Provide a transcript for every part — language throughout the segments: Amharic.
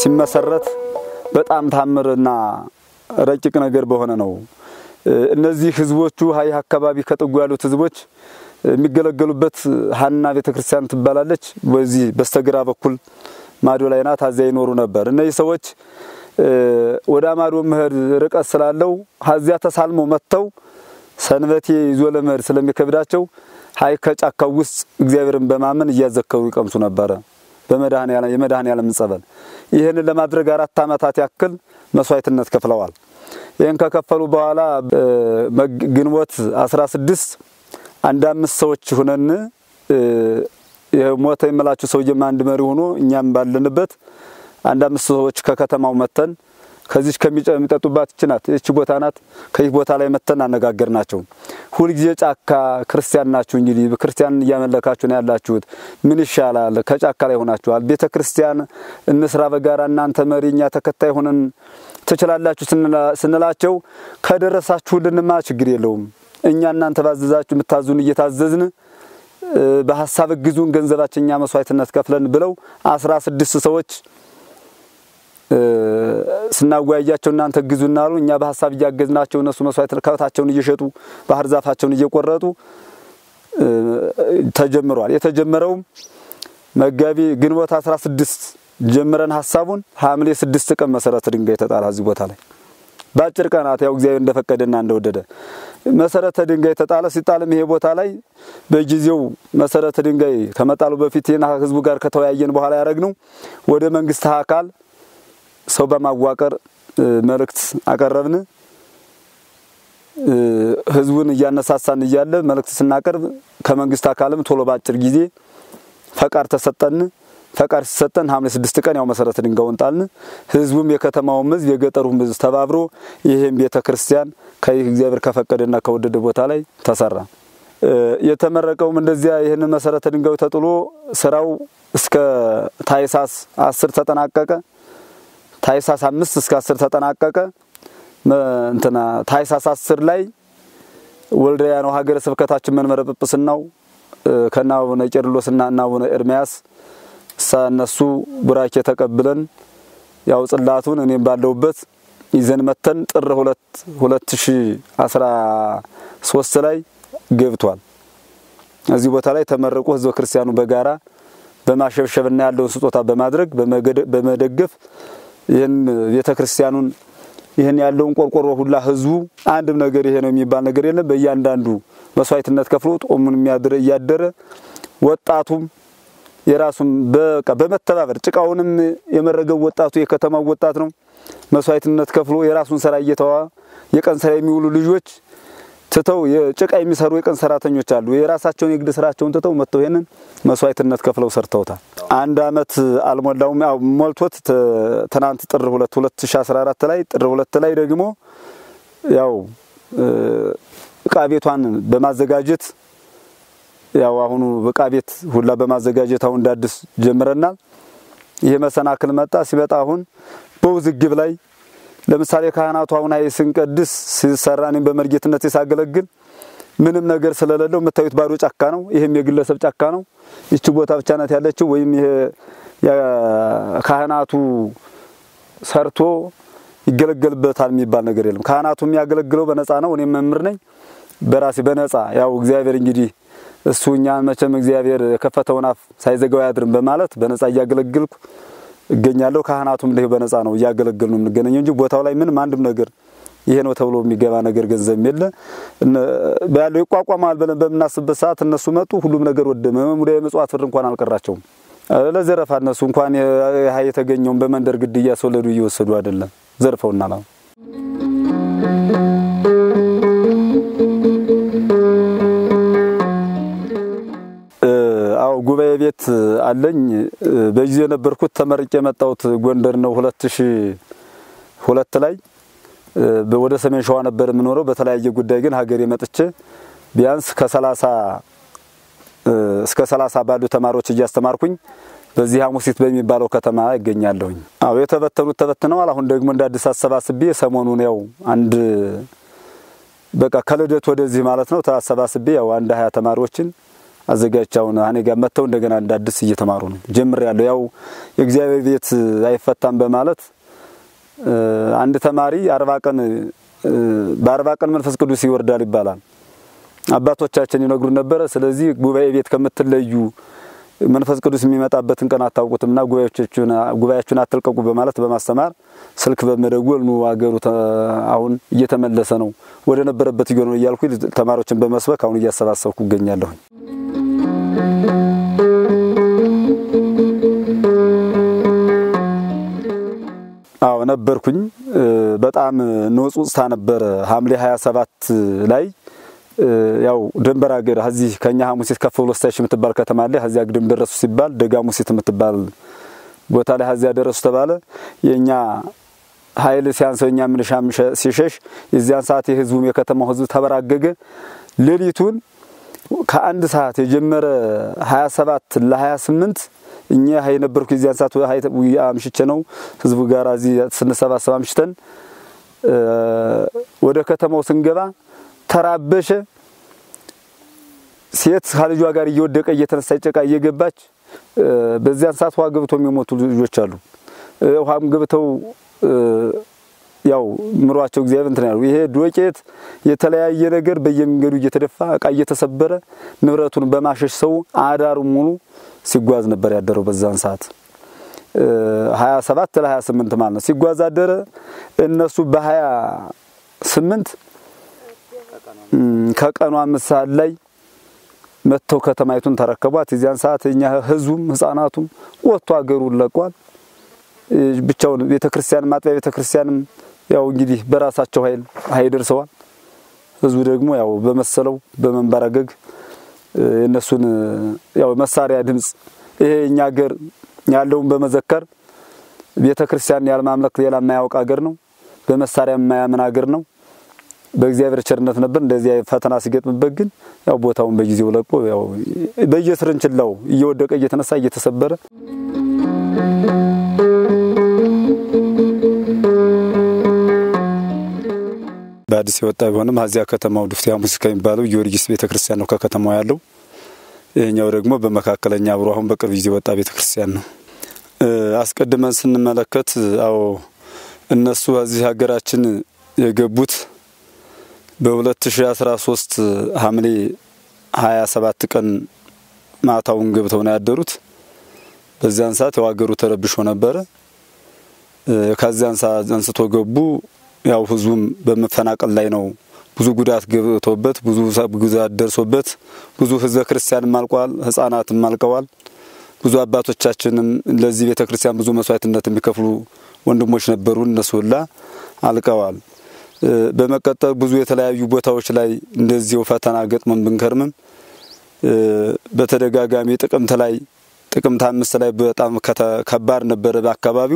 ሲመሰረት በጣም ታምርና ረቂቅ ነገር በሆነ ነው። እነዚህ ህዝቦቹ ሀይህ አካባቢ ከጥጉ ያሉት ህዝቦች የሚገለገሉበት ሀና ቤተክርስቲያን ትባላለች። በዚህ በስተግራ በኩል ማዶ ላይ ናት። አዚያ ይኖሩ ነበር። እነዚህ ሰዎች ወደ ማዶ መሄድ ርቀት ስላለው ሀዚያ ተሳልመው መጥተው ሰንበቴ ይዞ ለመሄድ ስለሚከብዳቸው ሀይ ከጫካው ውስጥ እግዚአብሔርን በማመን እያዘከሩ ይቀምሱ ነበረ የመድኃኔዓለም ጸበል። ይህንን ለማድረግ አራት ዓመታት ያክል መስዋዕትነት ከፍለዋል። ይህን ከከፈሉ በኋላ ግንቦት 16 አንድ አምስት ሰዎች ሁነን ሞተ የምላችሁ ሰውዬም አንድ መሪ ሆኖ እኛም ባለንበት አንድ አምስት ሰዎች ከከተማው መተን ከዚች ከሚጠጡባት እች ናት እች ቦታ ናት። ከዚህ ቦታ ላይ መተን አነጋገር ናቸው። ሁልጊዜ ጫካ ክርስቲያን ናችሁ እንግዲህ ክርስቲያን እያመለካችሁ ነው ያላችሁት። ምን ይሻላል? ከጫካ ላይ ሆናችኋል። ቤተ ክርስቲያን እንስራ በጋራ እናንተ መሪ እኛ ተከታይ ሆነን ትችላላችሁ ስንላቸው ከደረሳችሁልንማ ችግር የለውም እኛ እናንተ ባዘዛችሁ የምታዙን እየታዘዝን በሀሳብ እግዙን ገንዘባችን እኛ መስዋዕትነት ከፍለን ብለው አስራ ስድስት ሰዎች ስናወያያቸው እናንተ እግዙና አሉ። እኛ በሀሳብ እያገዝናቸው እነሱ መስዋዕት ከብታቸውን እየሸጡ ባህር ዛፋቸውን እየቆረጡ ተጀምሯል። የተጀመረውም መጋቢ ግንቦት 16 ጀምረን ሀሳቡን ሐምሌ ስድስት ቀን መሰረተ ድንጋይ ተጣለ እዚህ ቦታ ላይ በአጭር ቀናት ያው እግዚአብሔር እንደፈቀደና እንደወደደ መሰረተ ድንጋይ ተጣለ። ሲጣልም ይሄ ቦታ ላይ በጊዜው መሰረተ ድንጋይ ከመጣሉ በፊት ይህን ህዝቡ ጋር ከተወያየን በኋላ ያደረግነው ወደ መንግስት አካል ሰው በማዋቀር መልእክት አቀረብን። ህዝቡን እያነሳሳን እያለ መልእክት ስናቀርብ ከመንግስት አካልም ቶሎ በአጭር ጊዜ ፈቃድ ተሰጠን። ፈቃድ ሲሰጠን ሐምሌ ስድስት ቀን ያው መሰረተ ድንጋዩን ጣልን። ህዝቡም የከተማውም ህዝብ የገጠሩም ህዝብ ተባብሮ ይህም ቤተ ክርስቲያን ከይህ እግዚአብሔር ከፈቀደና ከወደደ ቦታ ላይ ተሰራ። የተመረቀውም እንደዚያ ይህንን መሰረተ ድንጋዩ ተጥሎ ስራው እስከ ታይሳስ አስር ተጠናቀቀ። ታይሳስ አምስት እስከ አስር ተጠናቀቀ። እንትና ታይሳስ አስር ላይ ወልዲያ ነው ሀገረ ስብከታችን መንበረ ጵጵስናው ከና አቡነ ቄርሎስና እና አቡነ ኤርሚያስ እነሱ ቡራኬ ተቀብለን ያው ጽላቱን እኔም ባለውበት ይዘን መተን ጥር ሁለት ሁለት ሺ አስራ ሶስት ላይ ገብቷል። እዚህ ቦታ ላይ ተመረቁ ህዝበ ክርስቲያኑ በጋራ በማሸብሸብና ያለውን ስጦታ በማድረግ በመደገፍ ይህን ቤተ ክርስቲያኑን ይህን ያለውን ቆርቆሮ ሁላ ህዝቡ አንድም ነገር ይሄ ነው የሚባል ነገር የለም። በእያንዳንዱ መስዋዕትነት ከፍሎ ጦሙን የሚያድር እያደረ ወጣቱም የራሱን በቃ በመተባበር ጭቃውንም የመረገው ወጣቱ የከተማው ወጣት ነው። መስዋዕትነት ከፍሎ የራሱን ስራ እየተዋ የቀን ስራ የሚውሉ ልጆች ትተው የጭቃ የሚሰሩ የቀን ሰራተኞች አሉ። የራሳቸውን የግድ ስራቸውን ትተው መጥተው ይሄንን መስዋዕትነት ከፍለው ሰርተውታል። አንድ አመት አልሞላውም። ያው ሞልቶት ትናንት ጥር 2 2014 ላይ ጥር 2 ላይ ደግሞ ያው እቃ ቤቷን በማዘጋጀት ያው አሁኑ እቃ ቤት ሁላ በማዘጋጀት አሁን እንዳዲስ ጀምረናል። ይሄ መሰናክል መጣ። ሲመጣ አሁን በውዝግብ ላይ ለምሳሌ ካህናቱ አሁን አይ ስንቀድስ ሲሰራ እኔም በመርጌትነት ሳገለግል ምንም ነገር ስለሌለው የምታዩት ባዶ ጫካ ነው። ይሄም የግለሰብ ጫካ ነው። ይቺ ቦታ ብቻ ናት ያለችው። ወይም ይሄ ካህናቱ ሰርቶ ይገለገልበታል የሚባል ነገር የለም። ካህናቱ የሚያገለግለው በነፃ ነው። እኔም መምህር ነኝ በራሴ በነፃ ያው እግዚአብሔር እንግዲህ እሱ እኛን መቼም እግዚአብሔር የከፈተውን አፍ ሳይዘጋው አያድርም በማለት በነፃ እያገለግልኩ እገኛለሁ። ካህናቱም እንዲሁ በነፃ ነው እያገለገል ነው የምንገናኘው እንጂ ቦታው ላይ ምንም አንድም ነገር ይሄ ነው ተብሎ የሚገባ ነገር ገንዘብ የለ ያለው ይቋቋማል ብለን በምናስብበት ሰዓት እነሱ መጡ። ሁሉም ነገር ወደመ። ሙዳየ ምጽዋት ብር እንኳን አልቀራቸውም ለዘረፋ። እነሱ እንኳን ይሄ የተገኘውን በመንደር ግድያ እያስወለዱ እየወሰዱ አይደለም ዘርፈውናል። አዎ ጉባኤ ቤት አለኝ። በጊዜ የነበርኩት ተመርቄ የመጣሁት ጎንደር ነው። ሁለት ሺ ሁለት ላይ ወደ ሰሜን ሸዋ ነበር የምኖረው። በተለያየ ጉዳይ ግን ሀገሬ መጥቼ ቢያንስ ከሰላሳ እስከ ሰላሳ ባሉ ተማሪዎች እያስተማርኩኝ በዚህ ሐሙሲት በሚባለው ከተማ ይገኛለሁኝ። አዎ የተበተኑት ተበትነዋል። አሁን ደግሞ እንደ አዲስ አሰባስቤ ሰሞኑን ያው አንድ በቃ ከልደት ወደዚህ ማለት ነው ተሰባስቤ ያው አንድ ሀያ ተማሪዎችን አዘጋጅቻውን እኔ ጋር መጥተው እንደገና እንዳዲስ እየተማሩ ነው ጀምሬያለሁ። ያው የእግዚአብሔር ቤት አይፈታም በማለት አንድ ተማሪ አርባ ቀን በአርባ ቀን መንፈስ ቅዱስ ይወርዳል ይባላል። አባቶቻችን ይነግሩን ነበረ። ስለዚህ ጉባኤ ቤት ከምትለዩ መንፈስ ቅዱስ የሚመጣበትን ቀን አታውቁትምና ጉባኤያችሁን አትልቀቁ በማለት በማስተማር ስልክ በመደወል ኑ አገሩ አሁን እየተመለሰ ነው ወደ ነበረበት እየሆነ ነው እያልኩ ተማሪዎችን በመስበክ አሁን እያሰባሰብኩ እገኛለሁኝ። አዎ ነበርኩኝ። በጣም ንውጽውጽታ ነበረ። ሐምሌ 27 ላይ ያው ደንበር ሀገር እዚህ ከኛ ሐሙሲት ከፍ ብሎ ስታይሽ የምትባል ከተማ አለ። እዚያ ግድም ደረሱ ሲባል ደጋ ሙሲት የምትባል ቦታ ላይ እዚያ ደረሱ ተባለ። የኛ ኃይል ሲያንሰው እኛ ምንሻም ሲሸሽ የዚያን ሰዓት የህዝቡም የከተማው ህዝብ ተበራገገ። ሌሊቱን ከአንድ ሰዓት የጀመረ 27 ለ28 እኛ ሀይ ነበርኩ የዚያን ሰዓት ሀይ አምሽቼ ነው ህዝቡ ጋር እዚህ ስንሰባሰብ አምሽተን ወደ ከተማው ስንገባ ተራበሸ። ሴት ከልጇ ጋር እየወደቀ እየተነሳ ጨቃ እየገባች በዚያን ሰዓት ውሃ ገብተው የሚሞቱ ልጆች አሉ። ውሃም ገብተው ያው ምሯቸው እግዚአብሔር እንትን ያሉ ይሄ ዶቄት የተለያየ ነገር በየመንገዱ እየተደፋ እቃ እየተሰበረ ንብረቱን በማሸሽ ሰው አዳሩ ሙሉ ሲጓዝ ነበር ያደረው። በዛን ሰዓት 27 ለ28 ማለት ነው ሲጓዝ አደረ። እነሱ በ28 ከቀኑ አምስት ሰዓት ላይ መጥተው ከተማይቱን ተረከቧት። የዚያን ሰዓት እኛ ህዝቡም ህፃናቱም ወጥቶ አገሩን ለቋል። ብቻውን ቤተክርስቲያን ማጥቢያ ቤተክርስቲያንም ያው እንግዲህ በራሳቸው ኃይል ኃይል ደርሰዋል። ህዝቡ ደግሞ ያው በመሰለው በመንበረገግ የእነሱን ያው መሳሪያ ድምፅ ይሄ እኛ ሀገር ያለውን በመዘከር ቤተክርስቲያን ያለማምለክ ሌላ የማያውቅ ሀገር ነው። በመሳሪያ የማያምን ሀገር ነው። በእግዚአብሔር ቸርነት ነበር። እንደዚህ ፈተና ሲገጥምበት ግን ያው ቦታውን በጊዜው ለቆ ያው በየስርንችላው እየወደቀ እየተነሳ እየተሰበረ በአዲስ የወጣ ቢሆንም እዚያ ከተማው ዱፍቲ ሐሙስ ከሚባለው ጊዮርጊስ ቤተክርስቲያን ነው ከከተማው ያለው። ይህኛው ደግሞ በመካከለኛ አብሮ አሁን በቅርብ ጊዜ ወጣ ቤተክርስቲያን ነው። አስቀድመን ስንመለከት አዎ እነሱ እዚህ ሀገራችን የገቡት በ2013 ሐምሌ 27 ቀን ማታውን ገብተው ነው ያደሩት። በዚያን ሰዓት ያው ሀገሩ ተረብሾ ነበረ። ከዚያን ሰዓት አንስቶ ገቡ። ያው ህዝቡም በመፈናቀል ላይ ነው። ብዙ ጉዳት ገብቶበት ብዙ ጉዳት ደርሶበት ብዙ ህዝበ ክርስቲያንም አልቋል፣ ህጻናትም አልቀዋል። ብዙ አባቶቻችንም ለዚህ ቤተ ክርስቲያን ብዙ መስዋዕትነት የሚከፍሉ ወንድሞች ነበሩ። እነሱ ሁላ አልቀዋል። በመቀጠል ብዙ የተለያዩ ቦታዎች ላይ እንደዚሁ ፈተና ገጥመን ብንከርምም በተደጋጋሚ ጥቅምት ላይ ጥቅምት አምስት ላይ በጣም ከባድ ነበረ በአካባቢው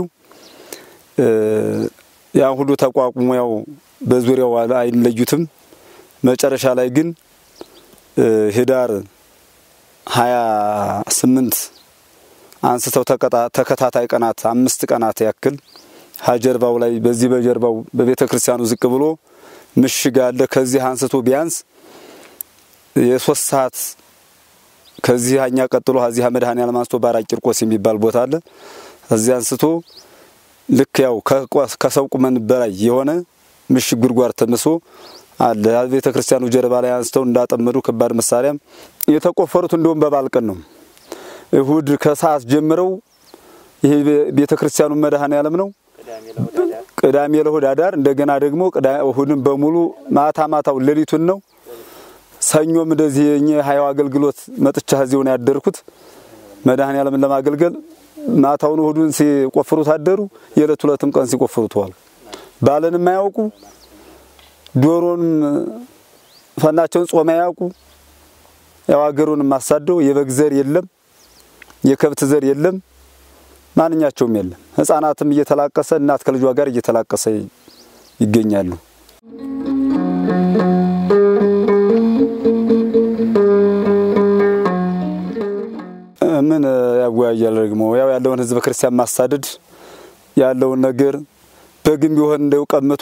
ያን ሁሉ ተቋቁሞ ያው በዙሪያው አይለዩትም። መጨረሻ ላይ ግን ህዳር ሀያ ስምንት አንስተው ተከታታይ ቀናት አምስት ቀናት ያክል ሀጀርባው ላይ በዚህ በጀርባው በቤተ ክርስቲያኑ ዝቅ ብሎ ምሽግ አለ። ከዚህ አንስቶ ቢያንስ የሶስት ሰዓት ከዚህ አኛ ቀጥሎ እዚህ መድኃኔዓለም አንስቶ ባራ ቂርቆስ የሚባል ቦታ አለ። እዚህ አንስቶ ልክ ያው ከሰው ቁመን በላይ የሆነ ምሽግ ጉድጓድ ተምሶ አለ። ቤተ ክርስቲያኑ ጀርባ ላይ አንስተው እንዳጠመዱ ከባድ መሳሪያም የተቆፈሩት እንደውም በበዓል ቀን ነው። እሁድ ከሰዓት ጀምረው ይሄ ቤተ ክርስቲያኑ መድኃኔዓለም ነው። ቅዳሜ ለእሁድ አዳር እንደገና ደግሞ እሁድን በሙሉ ማታ ማታው ሌሊቱን ነው። ሰኞም እንደዚህ የኛ ሀያው አገልግሎት መጥቻ እዚሁ ነው ያደርኩት መድኃኔዓለምን ለማገልገል ማታውን እሁዱን ሲቆፍሩት አደሩ። የዕለት ሁለትም ቀን ሲቆፍሩት ዋሉ። ባለን የማያውቁ ዶሮንም ፈናቸውን ጾም አያውቁ። ያው አገሩን ማሳደው የበግ ዘር የለም፣ የከብት ዘር የለም፣ ማንኛቸውም የለም። ሕፃናትም እየተላቀሰ እናት ከልጇ ጋር እየተላቀሰ ይገኛሉ። ምን ያጓያል ደግሞ ያው ያለውን ህዝበ ክርስቲያን ማሳደድ ያለውን ነገር በግም ቢሆን እንደው ቀምቶ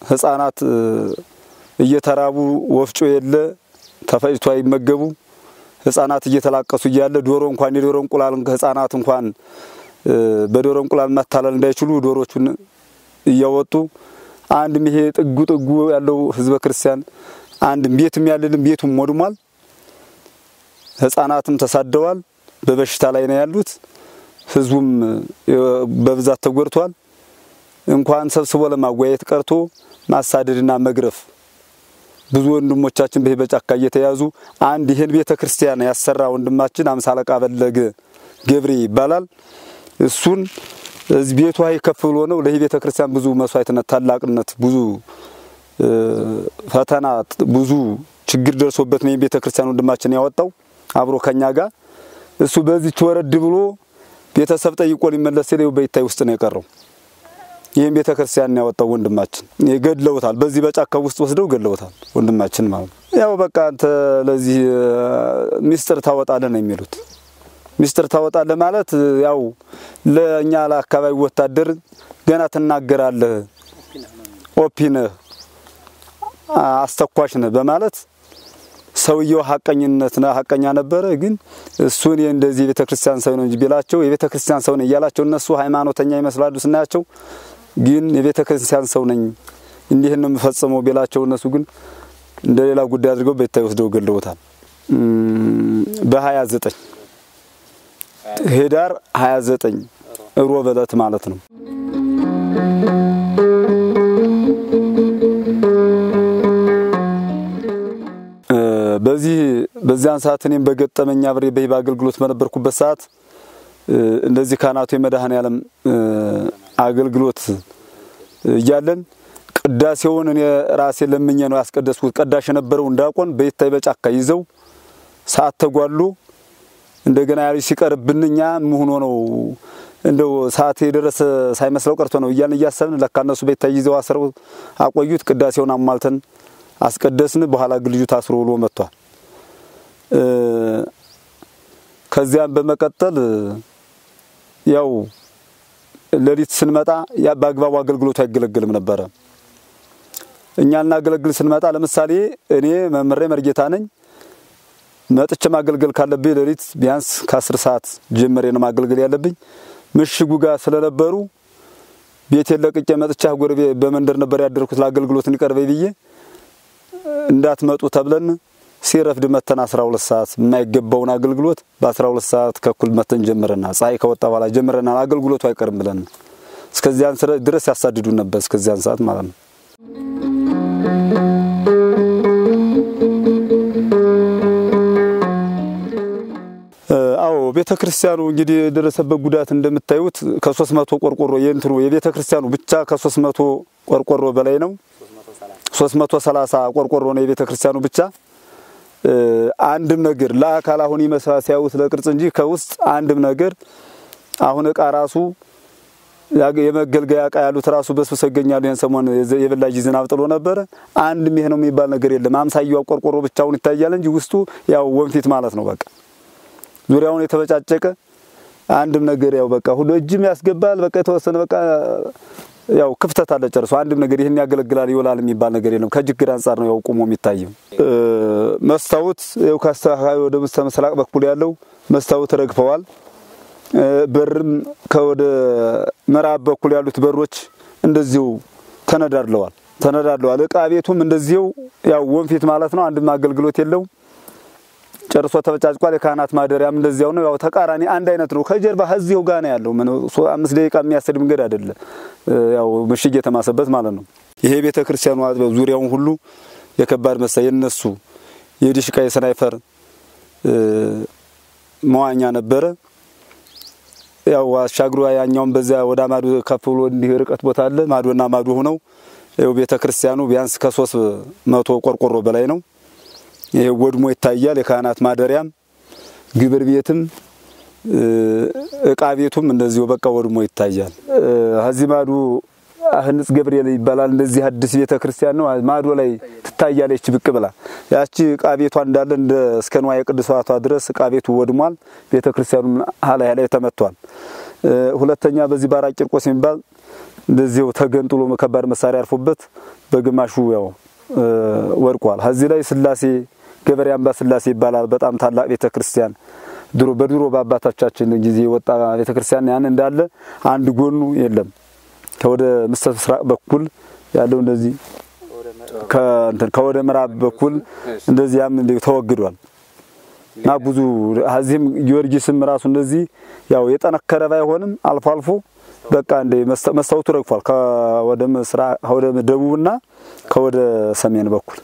ህፃናት እየተራቡ ወፍጮ የለ ተፈጭቶ አይመገቡ ህጻናት እየተላቀሱ እያለ ዶሮ እንኳን የዶሮ እንቁላል ህጻናት እንኳን በዶሮ እንቁላል መታለል እንዳይችሉ ዶሮቹን እያወጡ አንድም ይሄ ጥጉ ጥጉ ያለው ህዝበ ክርስቲያን አንድም ቤትም ያለንም ቤቱም ወድሟል። ህጻናትም ተሳደዋል። በበሽታ ላይ ነው ያሉት። ህዝቡም በብዛት ተጎድቷል። እንኳን ሰብስቦ ለማወያየት ቀርቶ ማሳደድና መግረፍ ብዙ ወንድሞቻችን በዚህ በጫካ እየተያዙ አንድ ይህን ቤተ ክርስቲያን ያሰራ ወንድማችን አምሳ አለቃ በለገ ገብሬ ይባላል። እሱን እዚህ ቤቱ ሀይ ከፍ ብሎ ነው ለዚህ ቤተ ክርስቲያን ብዙ መስዋዕትነት፣ ታላቅነት፣ ብዙ ፈተና፣ ብዙ ችግር ደርሶበት ነው ቤተ ክርስቲያን ወንድማችን ያወጣው አብሮ ከኛ ጋር እሱ በዚች ወረድ ብሎ ቤተሰብ ጠይቆ ሊመለስ ሲል በይታይ ውስጥ ነው የቀረው። ይህም ቤተ ክርስቲያን ያወጣው ወንድማችን ገድለውታል። በዚህ በጫካው ውስጥ ወስደው ገድለውታል ወንድማችን ማለት ነው። ያው በቃ አንተ ለዚህ ሚስጥር ታወጣለህ ነው የሚሉት። ሚስጥር ታወጣለህ ማለት ያው ለእኛ ለአካባቢ ወታደር ገና ትናገራለህ፣ ኦፒነህ አስተኳሽ ነህ በማለት ሰውየው ሀቀኝነት ሀቀኛ ነበረ። ግን እሱን እንደዚህ የቤተ ክርስቲያን ሰው ነው እንጂ ቢላቸው የቤተ ክርስቲያን ሰው ነኝ እያላቸው እነሱ ሃይማኖተኛ ይመስላሉ ስናያቸው፣ ግን የቤተ ክርስቲያን ሰው ነኝ እንዲህን ነው የምፈጽመው ቢላቸው እነሱ ግን እንደ ሌላ ጉዳይ አድርገው በይታይ ወስደው ገለውታል። በሀያ ዘጠኝ ህዳር 29 ሮብ ዕለት ማለት ነው። በዚህ በዚያን ሰዓት እኔም በገጠመኝ አብሬ በሂብ አገልግሎት በነበርኩበት ሰዓት እንደዚህ ካህናቱ የመድኃኔ ዓለም አገልግሎት እያለን ቅዳሴውን እኔ ራሴ ለምኜ ነው ያስቀደስኩት። ቀዳሽ የነበረው እንዳቆን በይታይ በጫካ ይዘው ሰዓት ተጓሉ። እንደገና ያሉ ሲቀርብን እኛ ምን ሆኖ ነው እንደው ሰዓት የደረሰ ሳይመስለው ቀርቶ ነው እያልን እያሰብን ለካ እነሱ በይታይ ይዘው አስረው አቆዩት። ቅዳሴውን አሟልተን አስቀደስን። በኋላ ግን ልጁ ታስሮ ውሎ መጥቷል። ከዚያም በመቀጠል ያው ሌሊት ስንመጣ ያ በአግባቡ አገልግሎቱ አይገለገልም ነበረ። እኛ ልናገለግል ስንመጣ ለምሳሌ እኔ መምሬ መርጌታ ነኝ። መጥቼ ማገልገል ካለብኝ ሌሊት ቢያንስ ከአስር ሰዓት ጀምሬ ነው ማገልገል ያለብኝ። ምሽጉ ጋር ስለነበሩ ቤቴን ለቅቄ መጥቻ ጎረቤ በመንደር ነበር ያደርኩት ለአገልግሎት እንዲቀርበኝ ብዬ እንዳትመጡ ተብለን ሲረፍድ መተን 12 ሰዓት የማይገባውን አገልግሎት በ12 ሰዓት ከኩል መተን ጀምረና ፀሐይ ከወጣ በኋላ ጀምረና አገልግሎቱ አይቀርም ብለን እስከዚያን ድረስ ያሳድዱን ነበር። እስከዚያን ሰዓት ማለት ነው። አዎ ቤተ ክርስቲያኑ እንግዲህ የደረሰበት ጉዳት እንደምታዩት ከሶስት መቶ ቆርቆሮ የእንትኑ የቤተ ክርስቲያኑ ብቻ ከሶስት መቶ ቆርቆሮ በላይ ነው። ሶስት መቶ ሰላሳ ቆርቆሮ ነው የቤተ ክርስቲያኑ ብቻ። አንድም ነገር ለአካል አሁን ይመስላል ሲያዩት ለቅርጽ እንጂ ከውስጥ አንድም ነገር አሁን እቃ ራሱ የመገልገያ እቃ ያሉት ራሱ በስብሰው ይገኛሉ። ይህን ሰሞን የበላጅ ዝናብ ጥሎ ነበረ። አንድም ይሄ ነው የሚባል ነገር የለም። አምሳያው ቆርቆሮ ብቻውን ይታያል እንጂ ውስጡ ያው ወንፊት ማለት ነው። በቃ ዙሪያውን የተበጫጨቀ አንድም ነገር ያው በቃ ሁሉ እጅም ያስገባል። በቃ የተወሰነ በቃ ያው ክፍተት አለ ጨርሶ አንድም ነገር ይህን ያገለግላል ይውላል የሚባል ነገር የለም። ከችግር አንጻር ነው ያው ቁሞ የሚታየው። መስታወት ያው ከአስተካካይ ወደ ምስተ ምስራቅ በኩል ያለው መስታወት ረግፈዋል። በርም ከወደ ምዕራብ በኩል ያሉት በሮች እንደዚሁ ተነዳድለዋል ተነዳድለዋል። እቃ ቤቱም እንደዚሁ ያው ወንፊት ማለት ነው። አንድም አገልግሎት የለው ጨርሶ ተበጫጭቋል። የካህናት ማደሪያም እንደዚያው ነው። ያው ተቃራኒ አንድ አይነት ነው። ከጀርባ እዚሁ ጋር ነው ያለው። ምን አምስት ደቂቃ የሚያሰድ መንገድ አይደለም። ያው ምሽግ የተማሰበት ማለት ነው። ይሄ ቤተ ክርስቲያኑ አጥቢያው ዙሪያውን ሁሉ የከባድ መሳሪያ የነሱ የዲሽቃ የስናይፈር መዋኛ ነበረ። ያው አሻግሮ ያኛውን በዚያ ወደ ማዶ ከፍ ብሎ እንዲህ ርቀት ቦታ አለ። ማዶና ማዶ ሆነው ያው ቤተ ክርስቲያኑ ቢያንስ ከሶስት መቶ ቆርቆሮ በላይ ነው። ይሄ ወድሞ ይታያል። የካህናት ማደሪያም ግብር ቤትም እቃ ቤቱም እንደዚሁ በቃ ወድሞ ይታያል። እዚህ ማዶ ህንጽ ገብርኤል ይባላል። እንደዚህ አዲስ ቤተ ክርስቲያን ነው። ማዶ ላይ ትታያለች ብቅ ብላ። ያቺ እቃ ቤቷ እንዳለ እንደ እስከ ንዋየ ቅድሳቷ ድረስ እቃ ቤቱ ወድሟል። ቤተ ክርስቲያኑም ሀላይ ላይ ተመቷል። ሁለተኛ በዚህ ባራ ቂርቆስ የሚባል እንደዚሁ ተገንጥሎ ከባድ መሳሪያ አርፎበት በግማሹ ያው ወድቋል። እዚህ ላይ ስላሴ ገበሬ አምባ ስላሴ ይባላል። በጣም ታላቅ ቤተ ክርስቲያን ድሮ በድሮ በአባቶቻችን ጊዜ የወጣ ቤተ ክርስቲያን ያን እንዳለ አንድ ጎኑ የለም። ከወደ ምስራቅ በኩል ያለው እንደዚህ ከእንትን ከወደ ምዕራብ በኩል እንደዚህ ያም ተወግዷል እና ብዙ እዚህም ጊዮርጊስም ራሱ እንደዚህ ያው የጠነከረ ባይሆንም አልፎ አልፎ በቃ እንደ መስታወቱ ረግፏል። ከወደ ምስራቅ ከወደ ደቡብና ከወደ ሰሜን በኩል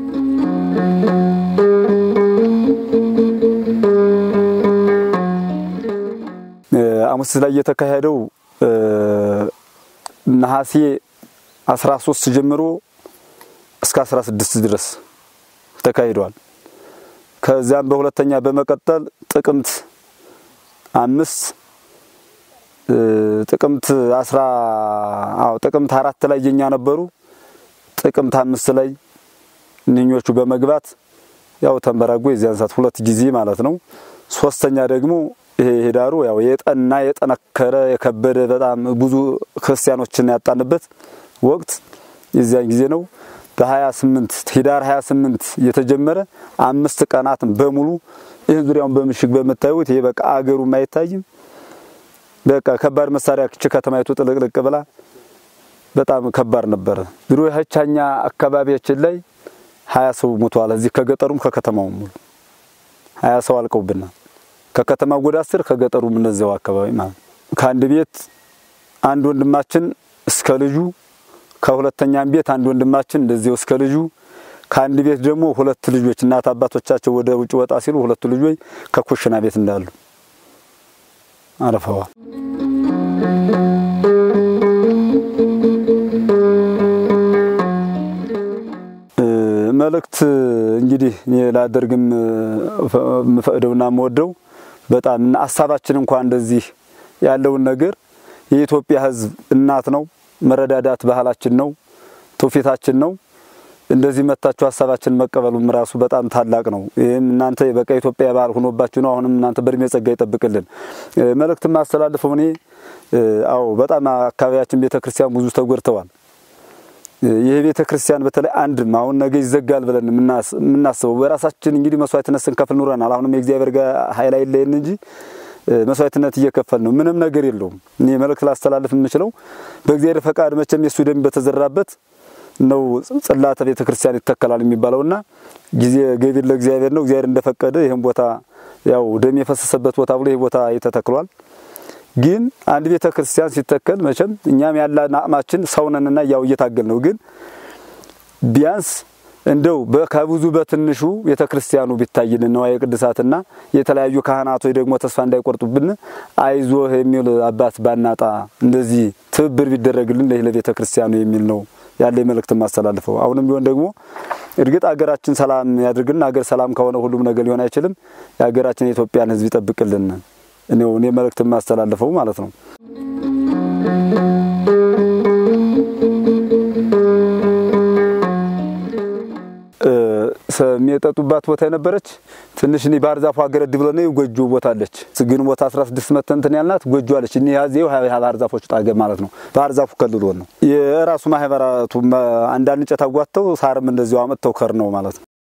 አሙስ ላይ የተካሄደው ነሐሴ 13 ጀምሮ እስከ 16 ድረስ ተካሂደዋል። ከዚያም በሁለተኛ በመቀጠል ጥቅምት አምስት ጥቅምት አስራ አዎ ጥቅምት አራት ላይ የኛ ነበሩ። ጥቅምት አምስት ላይ እነኞቹ በመግባት ያው ተንበራጎ የዚያን ሰዓት ሁለት ጊዜ ማለት ነው። ሶስተኛ ደግሞ ይሄ ሄዳሩ ያው የጠና የጠነከረ የከበደ በጣም ብዙ ክርስቲያኖችን ያጣንበት ወቅት የዚያን ጊዜ ነው። በ28 ሂዳር 28 የተጀመረ አምስት ቀናትን በሙሉ ይህን ዙሪያውን በምሽግ በምታዩት ይሄ በቃ አገሩም አይታይም። በቃ ከባድ መሳሪያ ክች ከተማይቱ ጥልቅልቅ ብላ በጣም ከባድ ነበረ። ድሮ የሀቻኛ አካባቢያችን ላይ ሀያ ሰው ሞቷል። እዚህ ከገጠሩም ከከተማውም ሙሉ ሀያ ሰው አልቀውብናል። ከከተማው ጎዳ አስር ከገጠሩም እነዚያው አካባቢ ማለት ከአንድ ቤት አንድ ወንድማችን እስከ ልጁ ከሁለተኛም ቤት አንድ ወንድማችን እንደዚያው እስከ ልጁ ከአንድ ቤት ደግሞ ሁለት ልጆች እናት አባቶቻቸው ወደ ውጭ ወጣ ሲሉ ሁለቱ ልጆች ከኩሽና ቤት እንዳሉ አረፈዋል። መልእክት እንግዲህ እኔ ላደርግም የምፈቅደውና የምወደው በጣም ሀሳባችን እንኳን እንደዚህ ያለውን ነገር የኢትዮጵያ ሕዝብ እናት ነው። መረዳዳት ባህላችን ነው፣ ትውፊታችን ነው። እንደዚህ መታችሁ ሀሳባችን መቀበሉም ራሱ በጣም ታላቅ ነው። ይህም እናንተ በቃ ኢትዮጵያ ባህል ሆኖባችሁ ነው። አሁንም እናንተ በእድሜ ጸጋ ይጠብቅልን። መልእክት ማስተላልፈው እኔ አዎ በጣም አካባቢያችን ቤተክርስቲያን ብዙ ተጎድተዋል። ይህ ቤተ ክርስቲያን በተለይ አንድም አሁን ነገ ይዘጋል ብለን የምናስበው በራሳችን እንግዲህ መስዋዕትነት ስንከፍል ኑረናል። አሁንም የእግዚአብሔር ጋር ኃይል አይለየን እንጂ መስዋዕትነት እየከፈል ነው። ምንም ነገር የለውም። እኔ መልእክት ላስተላልፍ የምችለው በእግዚአብሔር ፈቃድ መቼም የሱ ደም በተዘራበት ነው ጽላተ ቤተ ክርስቲያን ይተከላል የሚባለውና ጊዜ ገቢር ለእግዚአብሔር ነው። እግዚአብሔር እንደፈቀደ ይህን ቦታ ያው ደም የፈሰሰበት ቦታ ብሎ ይህ ቦታ ተተክሏል። ግን አንድ ቤተ ክርስቲያን ሲተከል መቼም እኛም ያለን አቅማችን ሰውነንና ያው እየታገል ነው። ግን ቢያንስ እንደው ከብዙ በትንሹ ቤተ ክርስቲያኑ ቢታይልን ነዋየ ቅድሳትና የተለያዩ ካህናቶች ደግሞ ተስፋ እንዳይቆርጡብን አይዞህ የሚል አባት ባናጣ እንደዚህ ትብብር ቢደረግልን ለይህ ለቤተ ክርስቲያኑ የሚል ነው ያለ መልእክት ማስተላልፈው። አሁንም ቢሆን ደግሞ እርግጥ ሀገራችን ሰላም ያድርግልን። ሀገር ሰላም ከሆነ ሁሉም ነገር ሊሆን አይችልም። የሀገራችን የኢትዮጵያን ሕዝብ ይጠብቅልን እኔው እኔ መልእክት የማስተላልፈው ማለት ነው። የሚጠጡባት ቦታ የነበረች ትንሽ እኔ ባህር ዛፉ አገረድ ብለን ጎጆ ቦታ አለች። ግን ቦታ 16 መተንትን ያልናት ጎጆ አለች። እኔ ያዜው ባህር ዛፎች ጣገብ ማለት ነው። ባህር ዛፉ ከልሎን ነው የራሱ ማህበራቱ አንዳንድ እንጨት አጓተው ሳርም እንደዚሁ አመጥተው ከር ነው ማለት ነው።